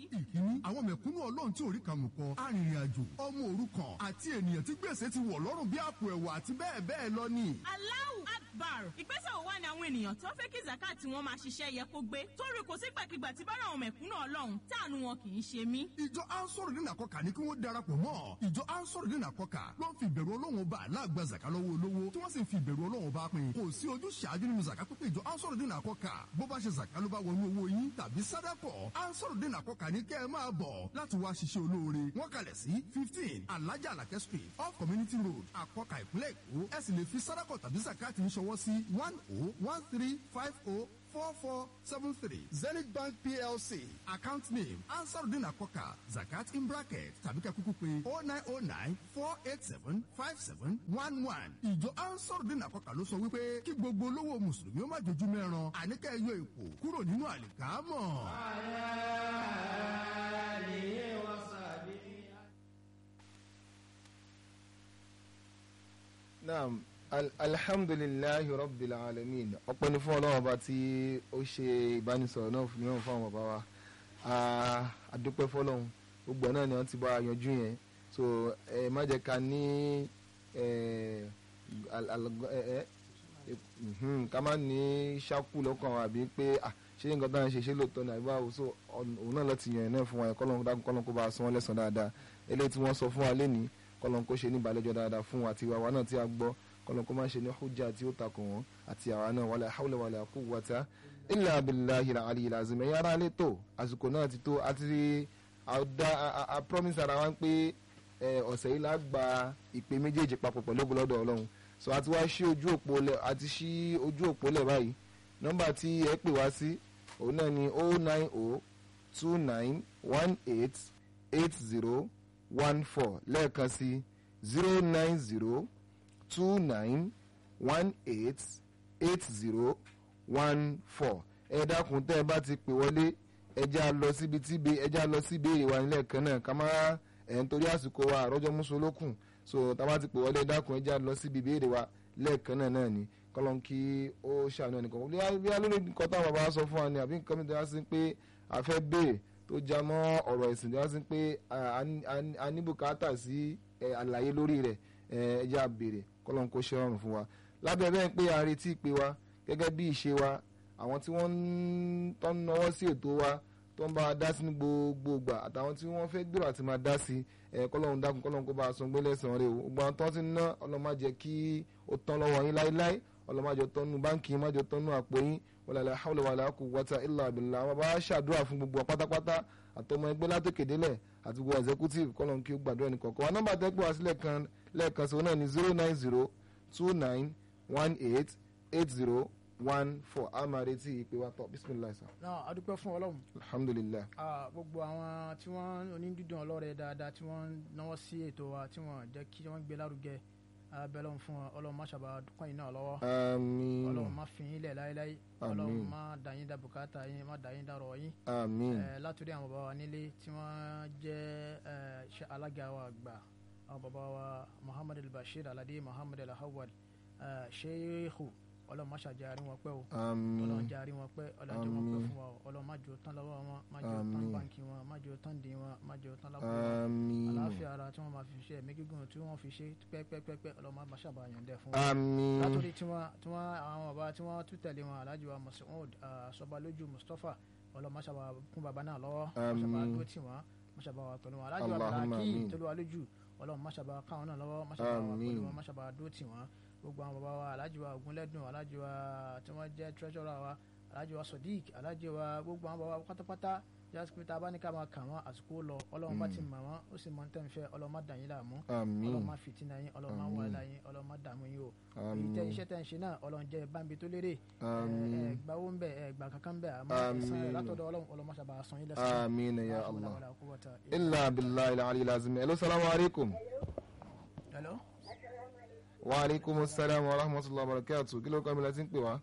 ìkíní àwọn mẹ̀kúnnù ọlọ́run tí orí kàmù kọ arìnrìn-àjò ọmọ òrukàn àti ènìyàn tí gbèsè ti wọ̀ lọ́rùn bí àpò ẹ̀wà àti bẹ́ẹ̀ bẹ́ẹ̀ lọ ni. Allahu Akbar ìgbésẹ̀ wo wá ni àwọn ènìyàn tó fẹ́ kí zakat wọn máa ṣiṣẹ́ yẹ kó gbé torí kò sígbàkigbà tí bára àwọn mẹ̀kúnnù ọlọ́run táànù wọn kì í ṣe mí. ìjọ ansoro dín àkọkà ní kí wọ́n darapọ̀ mọ́ ìjọ ansoro dín àkọkà ló ń fi ìbẹ̀rù ọlọ́run bá aláàgbà zaka lọ́wọ́ olówó tí wọ́n sì ń fi ìbẹ̀rù ọlọ́run bá pín kò sí ojú ṣáájú nínú zaka pípé ìjọ ansoro dín àkọkà bó bá ṣe zaka ló bá wọnú owó yín tàbí sádàkọ̀ ansoro dín àkọkà ní kẹ́ ẹ máa bọ̀ láti wá ṣiṣẹ́ olóore wọ́n kalẹ̀ sí fifteen alájà alakẹ́ street off community road àkọkà ìpínlẹ̀ èkó ẹ sì lè fi sádàkọ̀ tàbí zakati ń ṣọwọ́ sí one oh one three five oh four four seven three zenith bank plc account name ansarudin akoka zakat in bracket tàbí ká kúkú pé oh nine oh nine four eight seven five seven one one ìjọ ansarudin akoka ló sọ wípé kí gbogbo olówó mùsùlùmí ó má jojú mẹ́ran àníkẹ́ yọ ipò kúrò nínú àlìkámọ̀. naam al alhamdulilayi rabbil alamin ọpẹ́ ni fún Ọlọ́run ọba tí ó ṣe ìbánisọ̀rọ̀ náà fún mìíràn fún àwọn bàbá wa àdúpẹ́ fọ́lọ́run gbogbo ẹ̀ náà ni wọ́n ti bá a yanjú yẹn so ẹ má jẹ́ ká ní ká má ní ṣákù lọ́kàn wa àbí pé ṣé nǹkan táwọn ṣe ṣe lóòótọ́ ní àbíbá so òun náà láti yan ẹ̀ náà fún wa kọ́lọ́n dákun kọ́lọ́n kó bá a san wọ́n lẹ́san dáadáa eléyìí tí wọ́n sọ fún wa lénìí kọ́lọ́n kó ṣe ní ìbàlẹ́jọ́ dáadáa fún wa àti ìwà náà tí a gbọ́ kọlọ́n kó má ṣe ní hujja tí ó takò wọ́n àti àwa náà wala hawla wala quwwata illa billahi al-aliyyil azim ẹ̀yà ara lè tó àsìkò náà ti tó àti àdá a promise ara wa pé ọ̀sẹ̀ yìí la gba ìpè méjèèjì papọ̀ pẹ̀lú ògbólọ́dọ̀ ọlọ́run so àti wá ṣí ojú òpó lẹ̀ àti ṣí ojú òpó lẹ̀ báyìí nọ́mbà tí ẹ pè wá sí òun náà ni oh nine oh two nine one eight eight zero one four lẹ́ẹ̀kan sí zero nine zero two nine one eight eight zero one four ẹ dákun tẹ́ ẹ bá ti pè wọlé ẹ já lọ síbi tí ẹ já lọ sí ìbéèrè wa nílẹ̀ kan náà ká má ẹ̀ ń torí àsìkò wa àrọ́jọ́ mùsùlùkùn so tá a bá ti pè wọlé ẹ dákun ẹ já lọ síbi ìbéèrè wa lẹ́ẹ̀kan náà náà ni kọ́lọ́n kí ó ṣàánú ẹnìkan bí a lórí nǹkan táwọn bàbá sọ fún wa ni àbí nǹkan mi tó yá sí pé a fẹ́ béèrè tó já mọ́ ọ̀rọ̀ ìsìn tó yá sí pé a ní bùkátà sí àlàyé lórí rẹ̀ ẹ já béèrè kọ́lọ́n kó ṣe rọrùn fún wa lábẹ́ bẹ́ẹ̀ pé a retí ìpè wa gẹ́gẹ́ bí ìṣe wa àwọn tí wọ́n ń tọ́ ń náwó sí ètò wa tó ń bá wa dá sí ní gbogbo ìgbà àtàwọn tí wọ́n fẹ́ gbèrò àti máa dá sí ẹ kọ́lọ́n dákun kọ́lọ́n kó bá a san gbé lẹ́sàn-án rẹ̀ o gbogbo àwọn tó ti ń ná ọlọ́run má jẹ́ kí ó tán lọ́wọ́ yín láéláé ọlọ́run má jẹ́ tán nù báńkì má jẹ́ tán nù àpò yín wala hawla wala quwwata illa billah àwọn bá ṣàdúrà fún gbogbo pátápátá àtọmọ ẹgbẹ́ látòkèdélẹ̀ àti gbogbo executive kọ́lọ́n kí ó gbàdúrà ní kọ̀ọ̀kan wa nọ́mbà tẹ́pẹ́ wá sílẹ̀ kan lẹ́ẹ̀kan sí náà ní zero nine zero two nine one eight eight zero one four a máa retí ìpè wa tọ bisimilayi sa. náà a dúpẹ́ fún ọlọ́run. alhamdulilayi. gbogbo àwọn tí wọ́n onídùúdùn ọlọ́rẹ̀ dáadáa tí wọ́n náwó sí ètò wa tí wọ́n jẹ́ kí wọ́n gbé lárugẹ abẹ́lẹ́ fún wọn ọlọ́run má ṣàbà dúpọ̀ yín náà lọ́wọ́. àmín. ọlọ́run má fi yín lẹ̀ láéláé. Àmín. ọlọ́run má dà yín dá bùkátà yín má dà yín dá rọ̀ yín. àmín. Eh, látòrí àwọn bàbá wa nílé tí wọ́n jẹ́ eh, ṣe alága wa àgbà àwọn bàbá wa muhammad al-bashir alade muhammad al-hawwal eh, sheikhu ọlọ́run má ṣàjàrí wọn pẹ́ o ọlọ́run àmín. jàrí wọn pẹ́ ọlọ́run jẹ́ wọn pẹ́ Àmín. fún wa o ọlọ́run má jò tán lọ́wọ́ wọn má jò tán Àmín. báńkì wọn má jò tán dín wọn má jò tán lápò wọn àmín. àlàáfíà ara tí wọ́n máa fi ṣe ẹ̀mí gígùn tí wọ́n fi ṣe pẹ́pẹ́pẹ́pẹ́ ọlọ́run má ṣàbàyàn dẹ̀ fún wọn àmín. látòrí tí wọ́n tí wọ́n àwọn bàbá tí wọ́n tún tẹ̀lé wọn alhaji wa masoud sọbalójú mustapha ọlọmọṣàbà kún bàbá náà lọ́wọ́ Àmín. mọṣàbà dúró tì wọ́n mọṣàbà wà pẹ̀lú wọn alhaji wa Allahumma bàrákì àmín. tolúwa lójú ọlọ́run mọṣàbà káwọn náà lọ́wọ́ mọṣàbà wà Àmín. pẹ̀lú wọn mọṣàbà dúró tì wọ́n gbogbo àwọn bàbá wa alhaji wa ogunlẹ́dùn alhaji wa tí wọ́n jẹ́ treasurer wa alhaji wa sodiq alhaji wa gbogbo àwọn bàbá wa pátápátá jásípé tá a bá ní ká máa kà wọ́n àsìkò lọ ọlọ́run bá ti mọ̀ wọ́n ó sì mọ̀ ní tẹ́ǹfẹ́ ọlọ́run má dà yín láàmú àmín. ọlọ́run má fìtínà yín ọlọ́run má Àmín. wàhálà yín ọlọ́run má dààmú yín o èyí àmín. tẹ iṣẹ́ tẹ ń ṣe náà ọlọ́run jẹ́ bámbi tó lérè àmín. ẹ gbà owó ń bẹ ẹ gbà kankan bẹ àmọ́ Àmín. ẹ̀san rẹ̀ látọ̀dọ̀ ọlọ́run ọlọ́run má ṣàbà san yín lẹ́san àmín ya La hawla allah. wala quwwata illa billahi al-ali al-azim. hello salamu alaikum. hello wa alaikum salam wa rahmatullahi wa barakatuh. kí ló kọ́ mi láti ń pè wá.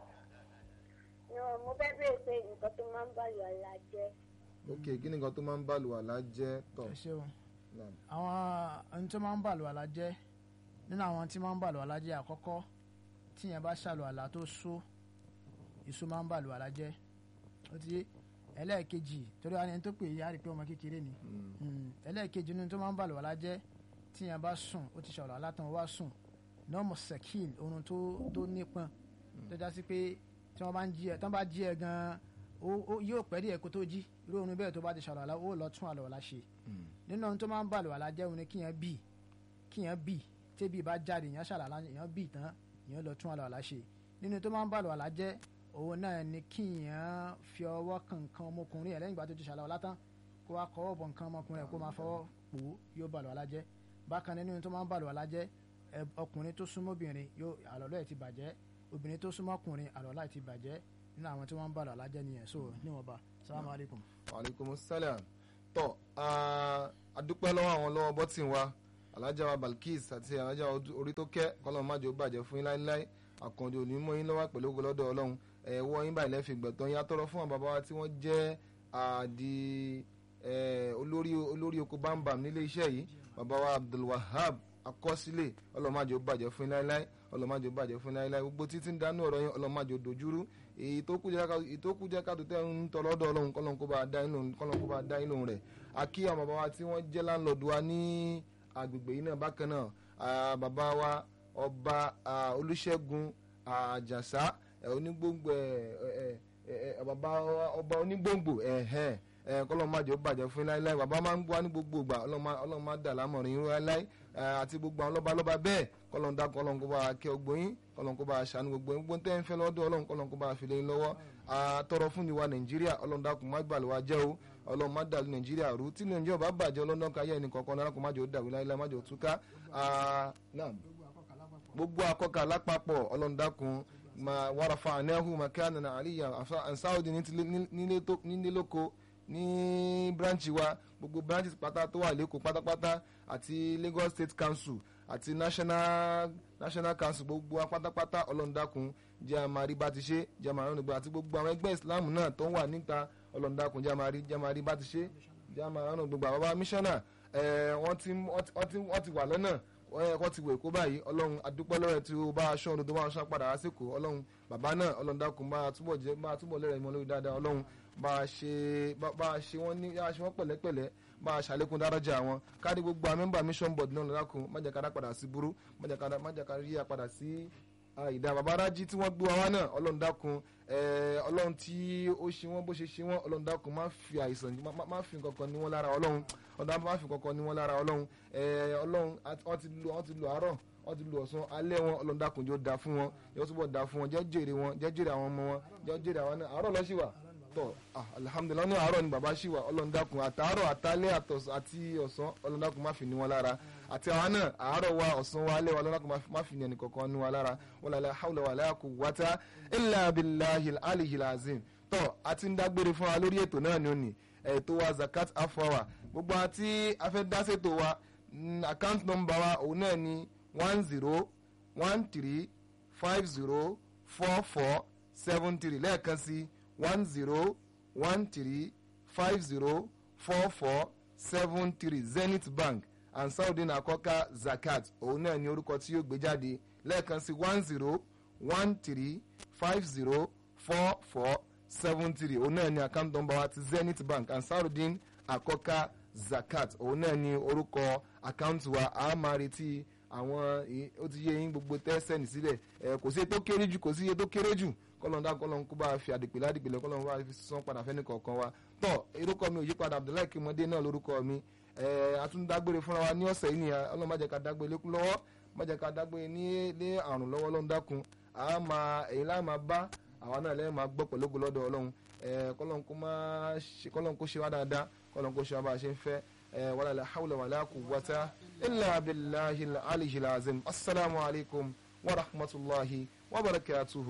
mo fẹ́ bèèrè pé nǹkan tó máa ń bá yọ ọ̀la jẹ́ ok kí ni nǹkan tó máa ń bá àlùwàlá jẹ́ tọ̀. ẹ ṣeun Naam. àwọn ohun tó máa ń bàlù àlá jẹ́ nínú àwọn tí máa ń bàlù àlá jẹ́ àkọ́kọ́ tíyẹn bá ṣàlù àlá tó só ìsó máa ń bàlù àlá jẹ́ ó ti yé ẹlẹ́ẹ̀kejì torí wa ni ẹni tó pè é á rí i pé ọmọ kékeré ni Mm. ẹlẹ́ẹ̀kejì nínú tó máa ń bà lọ́wọ́ lájẹ́ tí yẹn bá sùn ó ti ṣọ̀rọ̀ alátàn wá sùn nọ́ọ̀mù sẹ́kìl oorun tó tó nípọn tó já sí pé tí wọ́n bá ń jí ẹ tí wọ́n bá jí ẹ gan-an ó- ó- yóò pẹ́ díẹ̀ kó tó jí irú oorun bẹ́ẹ̀ tó bá ti ṣọ̀rọ̀ alá ó lọ tún àlọ́ ọ̀la ṣe nínú ohun tó máa ń bà lọ́wọ́ lájẹ́ òun ni kíyàn bì kíyàn bì tébì bá jáde èèyàn ṣàlàlá èèyàn bì tán èèyàn lọ tún àlọ́ ọ̀la ṣe nínú tó máa ń bà lọ́wọ́ lájẹ́ òun náà ni kíyàn fi ọwọ́ kan nǹkan ọmọkùnrin ẹ̀ lẹ́yìn ìgbà tó ti ṣàlàwọ́ látán kó wá kọ́ ọ̀bọ̀ nǹkan ọmọkùnrin ẹ̀ kó máa fọwọ́ pò ó yóò bàlọ́ alájẹ́ bákan náà nínú tó máa ń bàlọ́ alájẹ́ ẹ, ọkùnrin tó súnmọ́ obìnrin yóò àlọ́lọ́ ẹ̀ ti bàjẹ́ obìnrin tó súnmọ́ ọkùnrin àlọ́lá ẹ̀ ti bàjẹ́ nínú àwọn tí wọ́n ń bàlọ́ alájẹ́ nìyẹn so níwọ̀nba salamu alaykum. aleykum salam tọ adúpẹ́ lọ́wọ́ àwọn lọ́wọ́ bọ́tìn wa alájà wa balkis àti alájà orí tó kẹ́ kọ́lọ́ májò bàjẹ́ fún yín láíláí àkàndé òní mọ́ yín lọ́wọ́ pẹ̀lú ògo lọ́dọ̀ ọlọ́run ẹ̀wọ́ yín báyìí lẹ́fì gbẹ̀tọ́ yín atọ́rọ fún àwọn bàbá wa tí wọ́n jẹ́ àdì eh, olórí olórí oko bámbam nílé iṣẹ́ yìí bàbá wa abdulwahab akọsílẹ̀ ọlọ́májò bàjẹ́ fún yín láíláí ọlọ́májò bàjẹ́ fún yín láíláí gbogbo títí ń dánú ọ̀rọ̀ yín ọlọ́májò dojúrú èyí tó kú jẹ́ ká èyí tó kú jẹ́ ká tó tẹ́ ń tọ́ lọ́dọ̀ ọlọ́run kọ́lọ́n kó bá dá inú kọ́lọ́n kó bá dá inú rẹ̀ àkí àwọn bàbá wa tí wọ́n jẹ́ láńlọ́ọ̀dù wa ní agbègbè yìí náà bákan náà ah, bàbá wa ọba ah, olùṣègùn àjàsá eh, onígbòǹgbò eh, eh, eh, bàbá wa ọba onígbòǹgbò ẹ̀hẹ́n ẹ kọlọ́n má jẹ́ ó bàjẹ́ fún yín láéláé bàbá máa ń gbọ́ ní gbogbo ìgbà ọlọ́run má dà lámọ̀rin yín láéláé ẹ, àti gbogbo àwọn lọ́ba lọ́ba bẹ́ẹ̀ kọlọ́n dá kọlọ́n kó bá kẹ́ ọgbó yín kọlọ́n kó bá ṣàánú gbogbo yín gbogbo tẹ́ ń fẹ́ lọ́dọ̀ ọlọ́run kọlọ́n kó bá fi lé yín lọ́wọ́ àtọrọ fún ìwà nàìjíríà ọlọ́run dákun má gbàlù wa jẹ́ o ọlọ́run má dàlú nàìjíríà rú tí nàìjíríà bá bàjẹ́ ọlọ́run káyé ẹnì kọ̀ọ̀kan náà kó má jẹ́ ó dàrú láéláé má jẹ́ ó túká Ah, naam gbogbo akọkà lápapọ̀ ọlọ́ndàkùn ma wàràfà ànáhù makana na àríyá ansáwọ́dì nílé lóko ní branchi wa gbogbo branches pátá tó wà lẹ́kọ̀ọ́ pátápátá àti lagos state council àti national national council gbogbo wa pátápátá ọlọ́ndàkùn jẹ́ àmàrí bá ti ṣe jẹ́ àmàrí ọ̀nà ìgbà àti gbogbo àwọn ẹgbẹ́ islam náà tó wà níta ọlọ́ndàkùn jẹ́ àmàrí jẹ́ àmàrí bá ti ṣe jẹ́ àmàrí ọ̀nà gbogbo àwọn bàbá mísọ́nà wọ́n ti wọ́n ti wọ́n ti wà lọ́nà wọ́n ti wò èkó báyìí ọlọ́run adúpẹ́ lọ́rẹ̀ tí ó bá aṣọ ọdún tó bá aṣọ padà lásìkò ọlọ́run bàbá náà ọlọ́run dákun bá a túbọ̀ jẹ́ bá a túbọ̀ lẹ́rẹ̀ mọ́ lórí dáadáa ọlọ́run bá a ṣe bá a ṣe wọ́n ní bá a ṣe wọ́n pẹ̀lẹ́pẹ̀lẹ́ bá a ṣàlékún dáradà wọn kárí gbogbo àwọn mẹ́mbà mission board náà lọ́dàkùn má jẹ́ ká dá padà sí burú má jẹ́ ká dá má jẹ́ ká rí àpadà sí ìdá babarájí tí wọ́n gbé wa wá náà ọlọ́run dákun ọlọ́run tí ó ṣe wọ́n bó ṣe ṣe wọ́n ọlọ́run dákun má fi àìsàn má fi nǹkan kan ní wọ́n lára ọlọ́run ọ̀dà má fi nǹkan kan ní wọ́n lára ọlọ́run ọlọ́run wọ́n ti lo wọ́n ti lo àárọ̀ wọ́n ti lo ọ̀sán alẹ́ wọn ọlọ́run dákun jọ da fún wọn yóò túbọ̀ da fún wọn jẹ́ jèrè wọn jẹ́ jèrè àwọn ọmọ wọn jẹ́ jèrè àwọn náà àárọ̀ lọ́sí wa tọ́ alihamudulilayi ní àárọ̀ ni bàbá ṣì wà ọlọ́run dákun àtàárọ̀ àtàlẹ́ àti ọ̀sán ọlọ́run dákun má fi ní wọn lára àti àwọn náà àárọ̀ wa ọ̀sán wa alẹ́ wa ọlọ́run dákun má fi ní ẹnì kankan ní wọn lára wala hawla wala quwwata illa billahil aliyil azim tọ́ àti ń dágbére fún wa lórí ètò náà ni ó ní ètò wa zakat half hour gbogbo àti afẹ́dásètò wa account number wa òun náà ni one zero one three five zero four four seven three lẹ́ẹ̀kan sí one zero one three five zero four four seven three zenith bank and saudin akọka zakat òun náà ni orúkọ tí yóò gbé jáde lẹ́ẹ̀kan sí one zero one three five zero four four seven three òun náà ni account number wa ti zenith bank and saudin akọka zakat òun náà ni orúkọ àkáǹtì wa a máa retí àwọn ó ti yé yín gbogbo tẹ́sẹ̀nì sílẹ̀ ẹ kò sí iye tó kéré jù kò sí iye tó kéré jù kọ́lọ́n dá kọ́lọ́n kó bá fi àdìpẹ̀lẹ́ àdìpẹ̀lẹ́ kọ́lọ́n bá fi sán padà fẹ́ni kọ̀ọ̀kan wa tọ́ orúkọ mi ò yí padà abdullahi kimode náà lórúkọ mi ẹ atúndágbére fúnra wa ní ọ̀sẹ̀ yìí nìyà ọlọ́run má jẹ́ ká dágbére lékún lọ́wọ́ má jẹ́ ká dágbére ní ní àrùn lọ́wọ́ lọ́n dákun a máa èyí láà máa bá àwa náà lẹ́yìn máa gbọ́ pẹ̀lú ògo lọ́dọ̀ ọlọ́run ẹ kọ́lọ́n kó máa ṣe kọ́lọ́n kó ṣe wá dáadáa kọ́lọ́n kó ṣe wá bá a ṣe ń fẹ́ ولا لا حول ولا قوة إلا بالله العلي العظيم السلام عليكم ورحمة الله وبركاته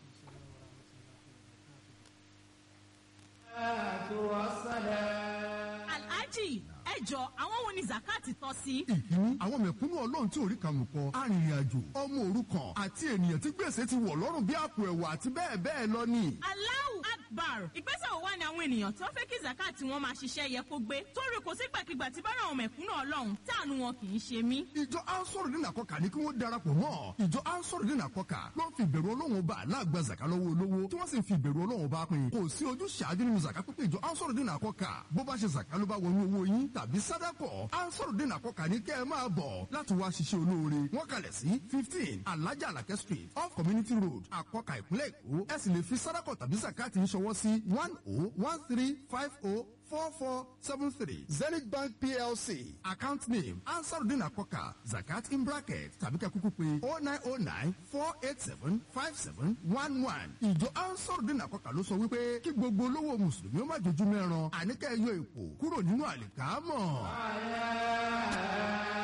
alhaji ẹjọ àwọn wo ni zakati tọ́ sí. ìkíní àwọn mẹ̀kúnnù ọlọ́run tí orí kàmù kọ arìnrìn-àjò ọmọ òrukàn àti ènìyàn tí gbèsè ti wọ̀ lọ́rùn bí àpò ẹ̀wà àti bẹ́ẹ̀ bẹ́ẹ̀ lọ ni. aláwù baro ìgbésẹ̀ wo wá ni àwọn ènìyàn tó fẹ́ kí zakat wọn máa ṣiṣẹ́ yẹ kó gbé torí kò sígbàkigbà tí bára àwọn mẹ̀kúnnù ọlọ́run táànù wọn kì í ṣe mí. ìjọ ansọ́rọ̀dín àkọ́kà ní kí wọ́n darapọ̀ mọ́ ìjọ ansọ́rọ̀dín àkọ́kà ló ń fi ìbẹ̀rù ọlọ́run bá aláàgbà zaka lọ́wọ́ olówó tí wọ́n sì ń fi ìbẹ̀rù ọlọ́run bá pín kò sí ojú ṣáájú nínú zaka pípé ìjọ ansọ́rọ̀dín àkọ́kà bó bá ṣe zaka ló bá wọnú owó yín tàbí sádàkọ̀ ansọ́rọ̀dín àkọ́kà ní kẹ́ ẹ máa bọ̀ láti wá ṣiṣẹ́ olóore wọ́n kalẹ̀ sí fifteen alájà alakẹ́ street off community road àkọ́kà ìpínlẹ̀ èkó ẹ sì lè fi sádàkọ̀ tàbí zakati ń ṣọwọ́ sí one oh one three five oh four four seven three zenith bank plc account name ansarudin akoka zakat in bracket tàbí ká kúkú pé oh nine oh nine four eight seven five seven one one ìjọ ansarudin akoka ló sọ wípé kí gbogbo olówó mùsùlùmí ó má jojú mẹ́ran àníkẹ́ yọ ipò kúrò nínú àlìkámọ̀.